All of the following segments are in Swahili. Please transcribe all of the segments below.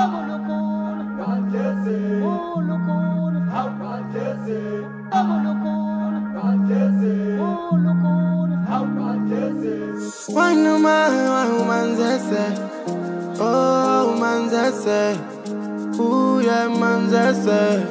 Wanuma umanzese Oh umanzese Uye manzese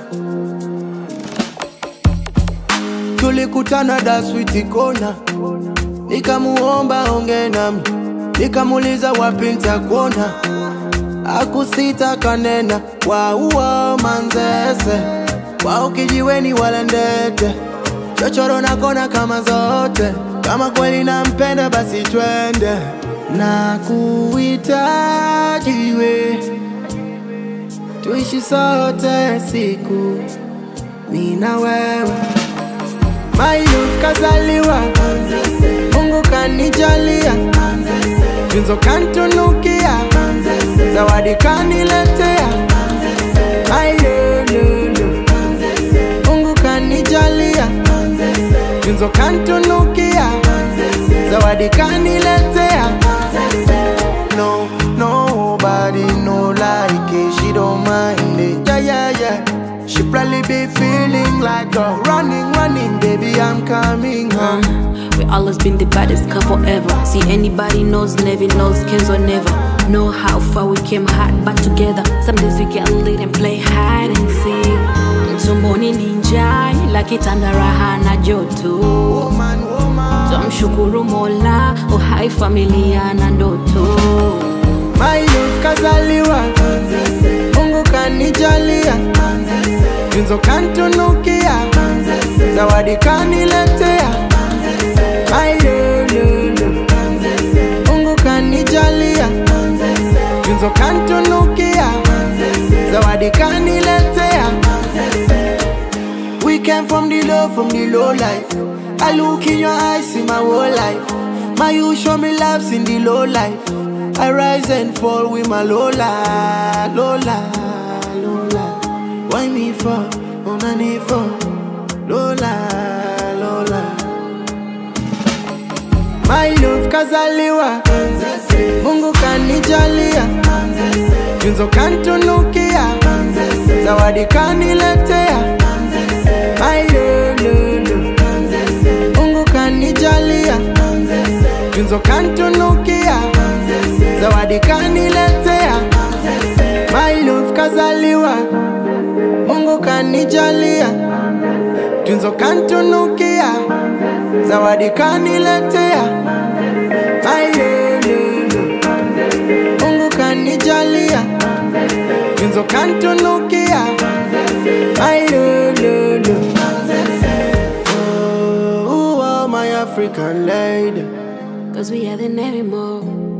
Tulikutana da switi kona Nikamuomba onge nami Nikamuliza wapi nitakuona Akusita kanena Wauwa manzese Wao kijiweni wala ndete Chochoro na kona kama zote Kama kweli nampenda basi twende Na kuhitaji we Tuishi sote siku Mimi na wewe My love kazaliwa Mungu kanijalia Junzo kantunukia Zawadi kaniletea My love, love, love. Mungu kanijalia Junzo kantunukia Zawadi kaniletea No, nobody no like it She don't mind it Yeah, yeah, yeah She probably be feeling like a running, running Baby, I'm coming home We always been the baddest couple ever. See anybody knows, never knows, Kenzo never. Know how far we came hard but together. Some days we get lit and play hide and seek. Tumboni ninja ila kitanda raha na joto. Woman, woman Tumshukuru Mola, uhai familia na ndoto. My love kazaliwa Mungu kanijalia Junzo kantunukia Zawadi kaniletea My love, love, love. Mungu kanijalia Junzo kantunukia Zawadi kaniletea We came from the low, from the low life. I look in your eyes, see my whole life. My you show me loves in the low life. I rise and fall with my Lola, Lola, Lola. Why me for? Una need for? Lola, Lola. My love kazaliwa Mungu kanijalia Junzo kantunukia Zawadi kaniletea My love, love, love. Mungu kanijalia Junzo kantunukia Zawadi kaniletea My love kazaliwa Mungu kanijalia Junzo kantunukia Zawadi kaniletea My love, love, love. Mungu kanijalia Junzo kantunukia My love, love, love. Oh, oh, my African lady Cause we are the Navy more.